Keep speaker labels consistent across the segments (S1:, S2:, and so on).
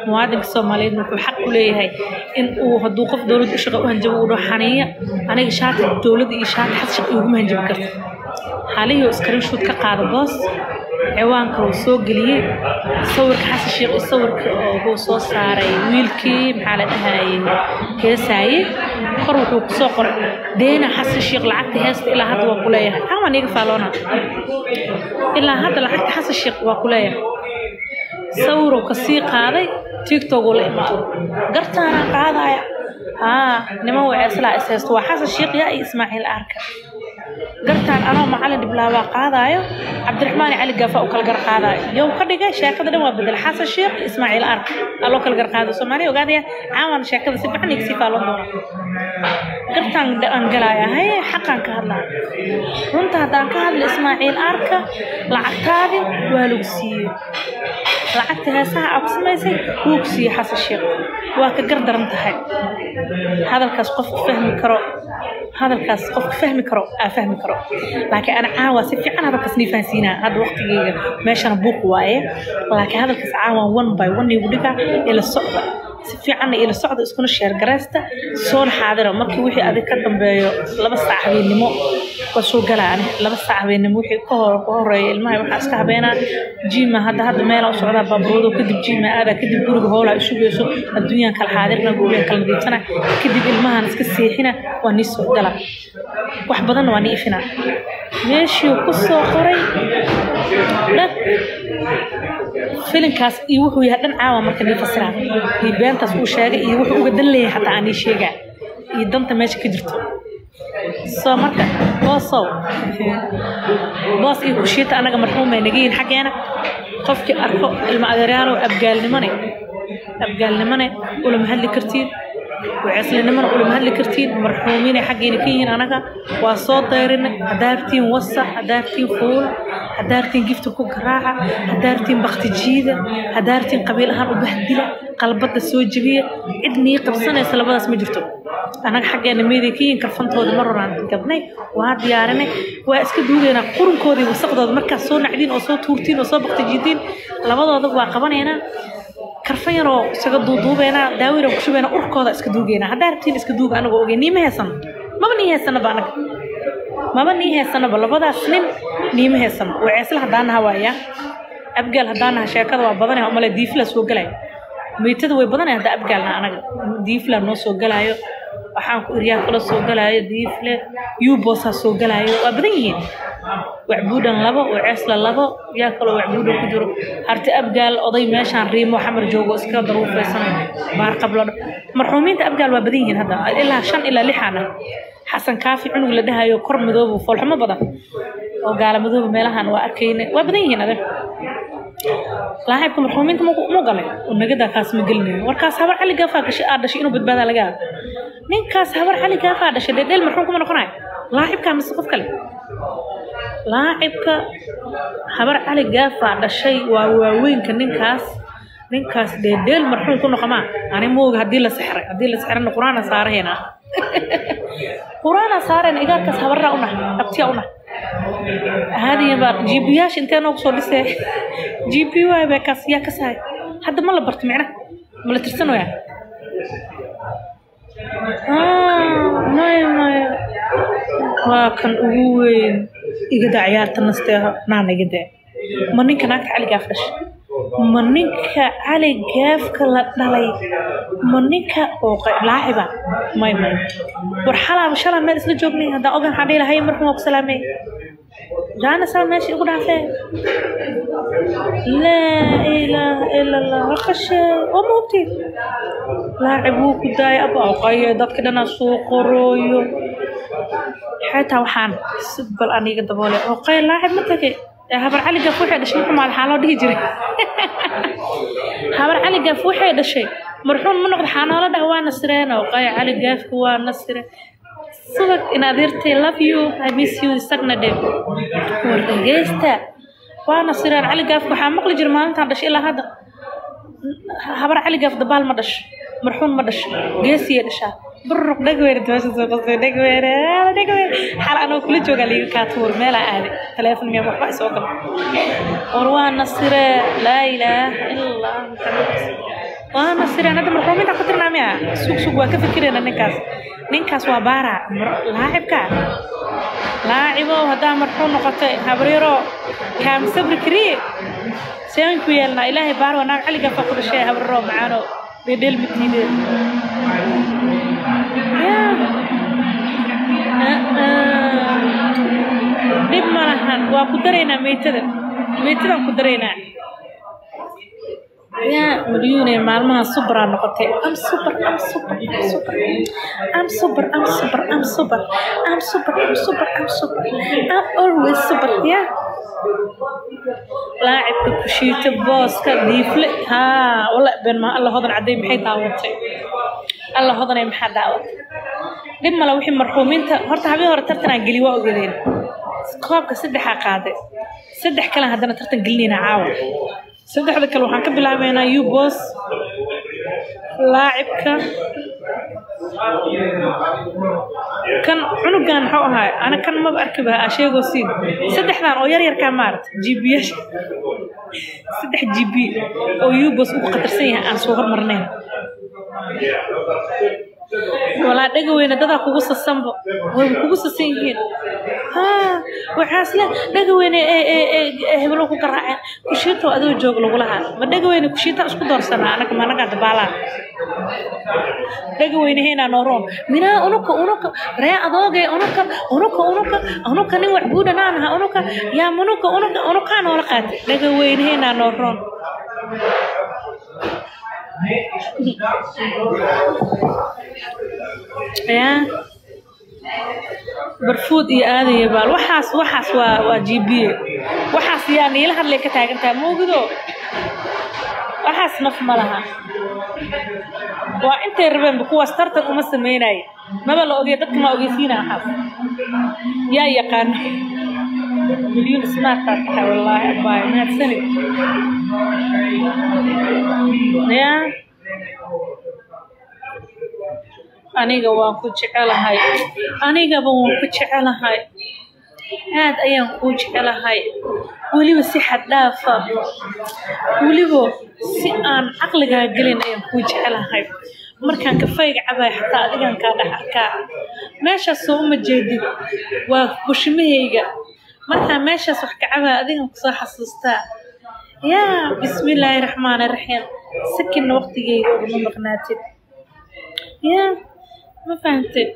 S1: muwaadinka soomaaliyeed wuxuu xaq u leeyahay in uu hadduu qof dowladda u shaqa u hanjabo uu dhaho xaniiya aniga shaati dowladda iyo shaati xad shaqa iguma hanjabi karta xaalihii oo screenshot ka qaada boos ciwaanka uu soo geliyey sawirka xasan sheekh iyo sawirka uu soo saaray wiilkii maxaa la dhahayay heesaaye kor wuxuu kusoo qoray deena xasan sheekh lacagta heesta ilaa hadda waa ku leeyahay amaan iga faaloona ilaa hadda lacagta xasan sheekh waa ku leeyahay sawiruu kasii qaaday tiktok uu la imaado gartaanaa qaadaya haa niman waceeslaa is haysto waa xasan sheekh yaa iyo ismaaciil arka gartaan anoo macalin dhiblaabaa qaadaayo cabdiraxmaan cali gaafa u kala gar qaadaayo yow ka dhigay sheekada dhan waa bedel xasan sheekh ismaaciil ark aloo kala gar qaado soomaaliya ogaadaya caawan sheekada si fiican igasii faalon doona gartaan aan galaaya haye xaqaan ka hadlaya runta haddaan ka hadla ismaaciil arka lacagtaadi waa lagu siiyey lacagta heesaha aa ku samaysay wuu ku siiyey xasan sheekh waa ka gar daran tahay hadalkaas qofku fahmi karo hadalkaas qofka fahmi karo aa fahmi karo laakiin ana caawa si fiican hadalkaas nii fahansiinaa hadda waqtigeyga meeshana buuq waaye laakiin hadalkaas caawa one by one igu dhiga ila socda si fiicanna ila socda iskuna sheer garaysta soona xaadira markii wixii adig ka dambeeyo laba saac habeennimo waa soo galaa ani laba saac habeennimo wixii ka hor ka horeeya ilmaha waxaa iska habeenaa jiima hadda hadda meelaa u socdaa baabuurado kadib jiima aadaa kadib guriga howlaa isu geyso adduunyaan kala xaadirna guriga kala nadiifsana kadib ilmahan iska seexina waa nii soo gala wax badanna waa nii ifina meeshii ku soo qoray dhan filinkaas iyo wuxuu yahay dhan caawa marka nii fasiraa iyo beentaas uu sheegay iyo wuxuu uga dan leeyahay xataa aan ii sheegaa iyo danta meesha ka jirto soo marka boosow boos iyo kushiita annaga marxuumay naga yihin xaggeena qofkii arko ilma adeeryaalow abgaalnimone abgaalnimone ulama hadli kartiin waceeslinimona ulama hadli kartiin marxuumiinay xaggeena ka yihiin anaga waa soo dayrinay hadaartiin wasa hadaartiin fuula hadaartiin gifta ku garaaca hadaartiin bakti jiida hadaartiin qabiil ahaan u bahdila qalbada soo jebiya cid nii qabsanaysa labadaas ma jirto anaga xaggeena meeday ka yihiin karfantooda mar horaan gabnay waa diyaarinay waa iska duugaynaa qurunkoodii wasaqdooda markaas soo nacdiin oo soo tuurtiin oo soo bakti jiidiin labadooda waa qabanaynaa karfan yaroo isaga duuduubeynaa daawira ku shubeynaa urkooda iska duugeynaa haddaa rabtiin iska duuga anagoo ogey niima heesano maba nii heesanaba anaga maba nii heesanaba labadaas nin niima heesano waceesla haddaan naha waaya abgaal haddaan naha sheekada waa badanaya umale diifla soo galaya meytada way badanaya hadda abgaalna anaga diifla noo soo galaayo waxaan ku iryaa kala soo galaayo diifle yubosaa soo galaayo waa badan yihiin wacbuudhan labo waceesla labo yaa kaloo wacbuudhan ku jiro harti abgaal oday meeshaan riimo xamar joogo iska daruufaysan baar qablo marxuumiinta abgaal waa badan yihiin hadda ilaa shan ilaa lixaana xasan kaafi cunug la dhahayo kor madoobo foolxumo badan oo gaala madooba meelahan waa arkayna waa badan yihiin adag laaxiibka marxuumiinta mu galay oo nagadaa kaas ma gelinayo warkaas habar cali gaafaa gashay aa dhashay inuu badbaadaa laga yaaba ninkaas habar cali gaafaa dhashay dheedheel marxuum kuma noqonayo laaxibkaa mise qof kale laacibka habar cali gaafaa dhashay waa waaweynka ninkaas ninkaas dheedheel marxuum ku noqomaa ani mooga haddii la sixray haddii la sixrana qur-aana saarahayna qur-aana saarayna igaarkaas habarraa unah abtiyaa unah هذه بقى جي بياش انت انا وصل لسه جي بي واي بكاس يا كساي حد ما لبرت معنا ما لا ترسنوا يعني آه ما ما waa kan ugu weyn igada ciyaarta nasteeha naana igada ma ninka naagta cali gaaf dhashay ma ninka cali gaafka la dhalay ma ninka oo laaciba may may war xalaaba shalaa meel isla joognay haddaan ogan waxaan dhihi lahay markan waa ku salaamay jaana saa meesha igu dhaafee laa ilaaha ila allah raqashe oo ma hubtid laacib wuu ku daayay abaqaye dadka dhanaa soo qorooyo xataa waxaan bal aniga daboole oo qay laacib ma tagay habar cali gaaf waxay dhashay maxaa maxaa loo dhihi jiray habar cali gaaf waxay dhashay marxuum ma noqdo xaanoola dhah waa nasireen oo qay cali gaafka waa nasire subag in adeertay love you i miss you isagna dhe war dhegeysta waa nasireen cali gaafka waxaa maqli jira maalintaan dhashay ilaa hadda habar cali gaaf dabaal ma dhasho marxuum ma dhasho geesiyay dhashaa برق دقوير توش سوق دقوير دقوير حال أنا كل جوجا لي كاتور ملا عادي تلفون مية وحبا سوق وروان نصير لا إله إلا الله محمد waana sireen hadda marxuuminta ku tirnaa miya sug sug waa ka fikirayna ninkaas ninkaas waa baara laacibka laacibow haddaa marxuum noqotay habaryaro kaam sabri kariye seen ku yeelnaa ilaahay baar waa naag caliga fa ku dhashay habaryaro macaano dhedheel mitiide dhib ma lahan waa ku daraynaa meytada meytadaan ku daraynaa yaa malyuune maalmaha subraa noqotay am super am super am super am super am super am super am super am super am super am always super yaa laacibka kushiita booska diifle haa wala been ma alla hodan cadday maxay daawatay alla hodanay maxaa daawatay dhib male wixii marxuumiinta horta habeen hore tartanaa geli waa ogadeen koobka saddexaa qaaday saddex kale haddana tartan gelinayna caawa saddexda kale waxaan ka bilaabeynaa ubos laacibka kan cunugan muxuu ahaa ana kan maba arkiba asheegoo siin saddexdan oo yar yarkaa maarata gbiyaasha saddex gb oo ubos ugu qatarsan yahay aan soo hormarnayn walaa dhaga weyne dadaa kugu sasanbo wayba kugu sasan yihiin haa waxaas le dhaga weyne hebelo ku garaaceen kushiito adoo joog lagu lahaa ma dhaga weyne kushiita isku doorsanaa anaga ma anagaa dabaalaa dhaga weyne heynaa nooroon minaa unuka unuka ree adoogee unuka unuka unuka unuka nin wax buudhanaan aha unuka yaa munuka unuka unukaa noola qaatay dhaga weyne heynaa nooroon yaa barfuud iyo aadan iyo baal waxaas waxaas waa waa g b waxaas yaa niila hadlay ka taagan tahay moogido waxaas naf ma laha waa intay rabeenba kuwaas tartan uma sameynaya maba la ogey dadka ma ogeysiina waxaas yaa yaqaano milyuun smartaa tahay wallaahi abaay mahadsanid yaa aniga waan ku jecelahay anigaba waan ku jecelahay aad ayaan kuu jecelahay weliba si xad dhaafa weliba si aan caqligaa gelin ayaan kuu jecelahay markaan kafayga cabay xataa adigan kaa dhex arkaa meeshaas soo uma jeedid waa bushimahayga markaan meeshaas wax ka cabaa adigan kusoo xasuustaa yaa bismillaahi raxmaani raxiim sakinna waqtigeyga uguma maqnaatid yaa ma fahamtid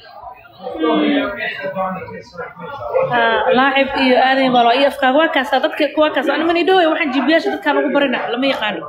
S1: laacib iyo aadan bal iyo afkaaga waa kaasa dadka waa kaas ani mani dhaway waxaan jibiyaasha dadkaan ugu barina lama yaqaano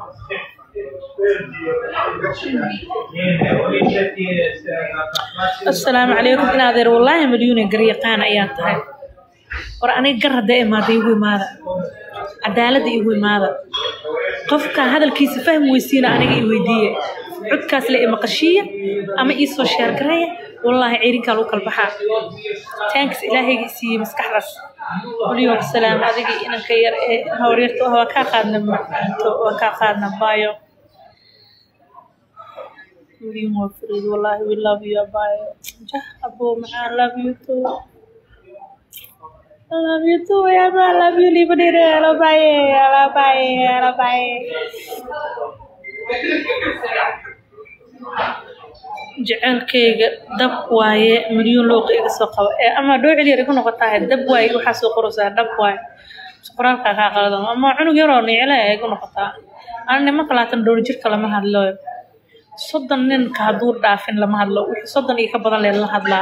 S1: asalaamu calaykum in adeer wallaahi malyuune garyaqaan ayaan tahay war aniga gar hadday imaada igu imaada cadaaladda igu imaada qofka hadalkiisa fahmi weysiina aniga i weydiiye codkaas le imaqashiiya ama iisoo sheergareeya wallaahi ciirinkaa lagu kala baxaa taankas ilaahayga isiiyey maskaxdaas waliyoom salaam adiga inanka yar ee hawryarta waa kaa qaadna macanto waa kaa qaadna baayo waliyoom waa fariid wallaahi we love you baayo jah aboo macaan love you too I love you too, yeah, I love you, leave it there, I love you, I love you, I love you. jecelkayga dab waaye milyuun looqa iga soo qaba ee ama dhoocil yar igu noqotahay dab waaye waxaa soo qoraysaa dab waaye qoraalkaa kaa qaldan ama cunug yaroo nicila ee igu noqotaa ana nimanka laatan dhowr jirka lama hadlo soddon ninka hadduu dhaafin lama hadlo wixii soddon iyo ka badan lee la hadlaa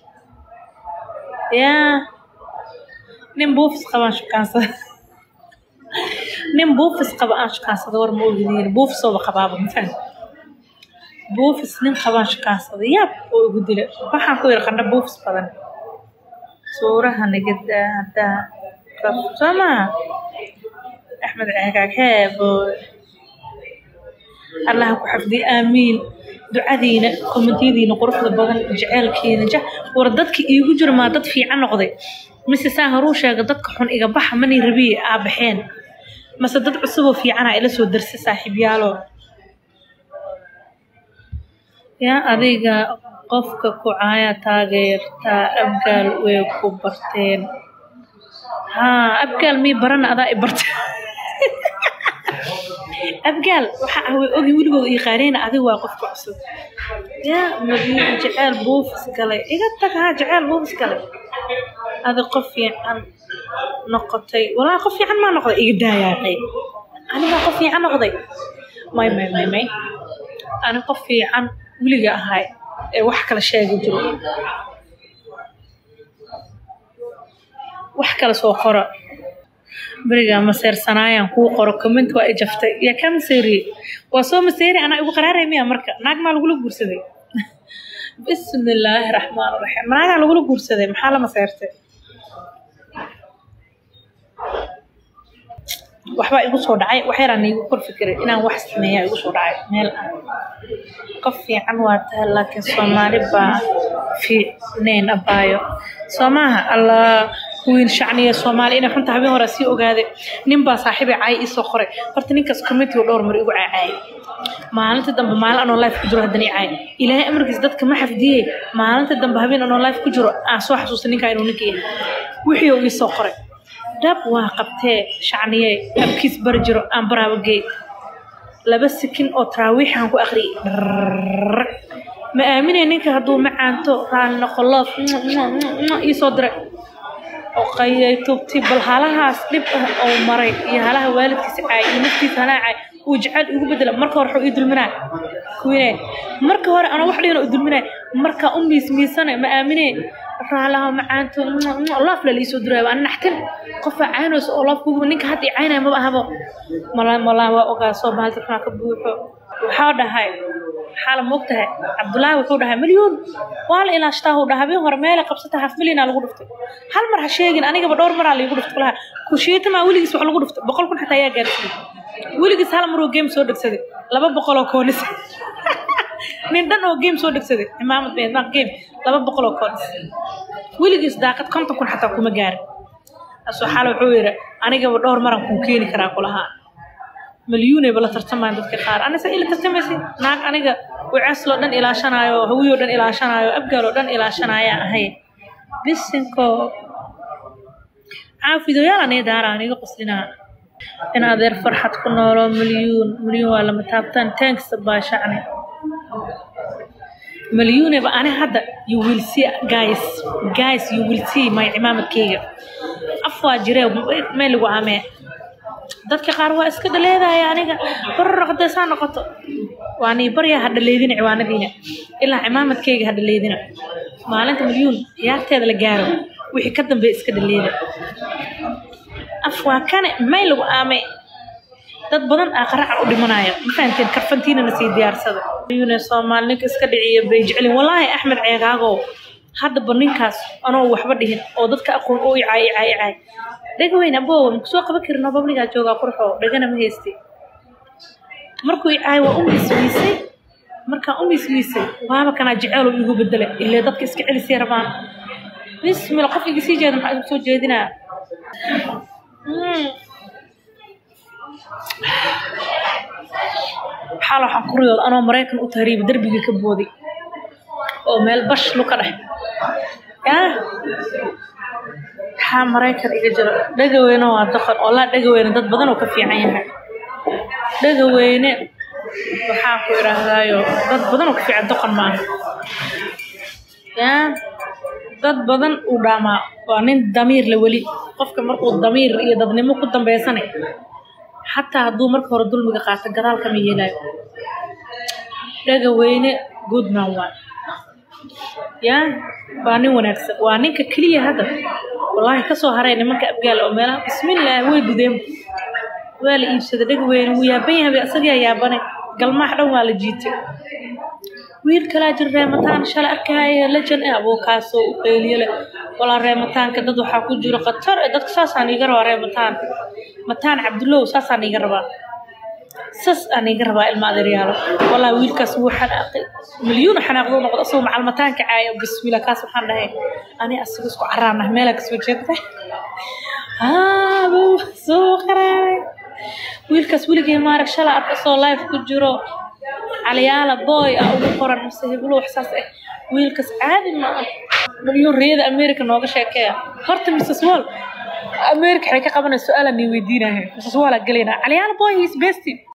S1: yaa nin buufis qabaan shukaansada nin buufis qaba aan shukaansada war ma ogdiin buufisooba qabaaba mafaham buufis nin qabaan shukaansada yaab oo igu dila waxaan ku yidhi qandha buufis badan suuraha nagada haddaa kafsama axmed ceegaag heebo allaha ku xafdiy aamiin ducadiina komentiyadiina quruxda badan jeceelkiina ja war dadka iigu jira maa dad fiican noqday mise saa horuu sheega dadka xun iga baxa mani rabiye aa baxeen mase dad cusuboo fiicanaa ila soo darsa saaxiibyaalo yaa adiga qofka ku caaya taageertaa abgaal way ku barteen haa abgaal mii barana adaa i barta abgaal waxa ah way ogi weligooda ii qaareyna adiga waa qofka cusub yaa maryuun jeceel buufis galay iga tag haa jeceel buufis galay adi qof fiican noqotay walaa qof fiican maa noqday iga daayaaqay anigaa qof fiican noqday may may may may ani qof fiican weliga ahay ee wax kala sheegi jiro wax kala soo qora berigaa maseersanaayaan kuu qoro comment waa i jaftay yaa kaa maseeriye waa soo maseeri anaa igu qaraaray miya marka naag maa lagula guursaday bismillaahi raxmaan raxiim naagaa lagula guursaday maxaa la maseertay waxbaa igu soo dhacay wax yaraan iigu kor fikiray inaan wax sameeyaa igu soo dhacay meel aan qof fiican waa tahay laakiin soomaali baa fiicnayn abaayo soo maaha allah kuwiin shacniya soomaali inay xunta habeen hore sii ogaaday nin baa saaxiibay caay iisoo qoray horta ninkaas committeega dhowr mar igu caacaayay maalinta dambe maalin anoo life ku jiro haddana i caay ilaahay amarkiis dadka ma xafdiyey maalinta dambe habeen anoo life ku jiro aan soo xasuustay ninkaa inuu ninka yahay wixii uu iisoo qoray dhab waa qabtee shacniye abkiis bari jiro aan baraaba geey laba sikin oo taraawiixaan ku akhriyay ma aaminay ninka hadduu macaanto raali noqoloof iisoo diray oo qayay tubti bal halahaas dhib ah oo maray iyo halaha waalidkiisa caay iyo naftiisa halaa caay uu jecel igu bedela marka hore wuxuu ii dulminaa kuwine marka hore anoo wax dhihin u dulminaa markaa u miismiisane ma aaminee raalaha macaanto laafla liisoo diraayo ana naxtin qofaa caynayso oo laaf kuguba ninka hadda i caynaya maba ahabo mala malaa waa ogaa soo bahal dadkaa ka buuxo waxaa dhahay maxaa la moog tahay cabdullaahi wuxuu dhahay milyuun waa la ilaashtaa huu dhaha habeen hore meelay qabsata haf milyanaa lagu dhuftay hal mar ha sheegin anigaba dhowr maraa laigu dhuftay kulaha kushiitamaa weligiis wax lagu dhuftay boqol kun xataa ayaa gaarsiiyey weligiis hal maruu game soo dhegsaday laba boqol oo koonis nin dhan oo game soo dhegsaday cimaamad beedmaaq game laba boqol oo koonis weligiis daaqad konton kun xataa kuma gaarin asoo xaala wuxuu yidhi anigaba dhowr maran kuu keeni karaa kulahaa مليون بلا ترتمان dadka qaar anisa ila tartamaysi naag aniga wacaasloo dhan ilaashanaayo hawiyoo dhan ilaashanaayo abgaaloo dhan ilaashanaya ahay bisinko caafidoyaal anii daara aniga qoslinaa in adeer farxad ku noolo milyuun milyuun waa lama taabtaan tanks baa shacni milyuuneba ani hadda you will see guys guys you will see my cimaamadkeyga af waa jiree meel lagu amee dadka qaar waa iska dhaleedaya aniga bararaq hadday saa noqoto waa nii baryaa ha dhaleedina ciwaanadiina ilaa cimaamadkeyga ha dhaleedina maalinta milyuun ciyaarteeda la gaaro wixii ka dambeeya iska dhaleeda af waa kane may lagu aamay dad badan aa qaracan u dhimanaya ma fahanteen karfantiinana sii diyaarsada milyuune soomaali ninka iska dhiciya bay jecelin wallaahi axmed ceegaagow haddaba ninkaas anoo waxba dhihin oo dadka aqoon oo icaay icaay icaay dhega weyn aboowa maku soo qaban karin oo babligaa joogaa qurxo dhegana ma haystay markuu icaay waa u miismiisay markaan u miismiisay waaba kanaa jeceelo igu bedela illee dadka iska celisay rabaan bismila qof iga sii jeeda maxaa igu soo jeedinaa xaal waxaan ku riyooda anoo maraykan u tahriiba derbigii ka booday oo meel bash luka dhex yaa maxaa maraykan iga jiro dhegaweyne waa doqon oo laa dhegaweyne dad badan oo ka fiican yahay dhegaweyne waxaan ku idhaahdaayo dad badan oo ka fiican doqon maaha yaa dad badan uu dhaamaa waa nin damiir le weli qofka markuu damiir iyo dadnimo ku dambeysane xataa hadduu marka hore dulmiga qaato gadaal kama yeelaayo dhegaweyne goodman waa yaa waa nin wanaagsan waa ninka keliya hadda wallaahi kasoo haray nimanka abgaal oo meelaha bismillaah way dudeen waa la iibsaday dheg weyne wuu yaaban yahay isagaa yaabane galmaax dhan waa la jiitay wiil kalaa jir reemataan shala arkaayo lejan eh abookaasoo u qeyliyo leh walaa reemataanka dad waxaa ku jiro khatar eh dadka saasaan iiga rabaa reemataan mataan cabdullow saasaan iiga rabaa sas aan iga rabaa ilma adeeryaalo walaa wiilkaas wuu xanaaqay milyuun xanaaqdoo noqdo asagoo macalmataanka caaya bismillah kaas waxaan dhahay ani asiga isku caraanah meelaa kasoo jeedta haabo soo qaraaray wiilkaas weligay maarag shala arka soo life ku jiro caliyaala boy ah ugu qoran mise heblo wax saas ah wiilkaas caadi ma ah milyuun riyada america nooga sheekeeya horta mrs wall america waxay ka qabanaysa su-aalaan nii weydiinahay mrs wall aa gelaynaa caliyaala boy is besty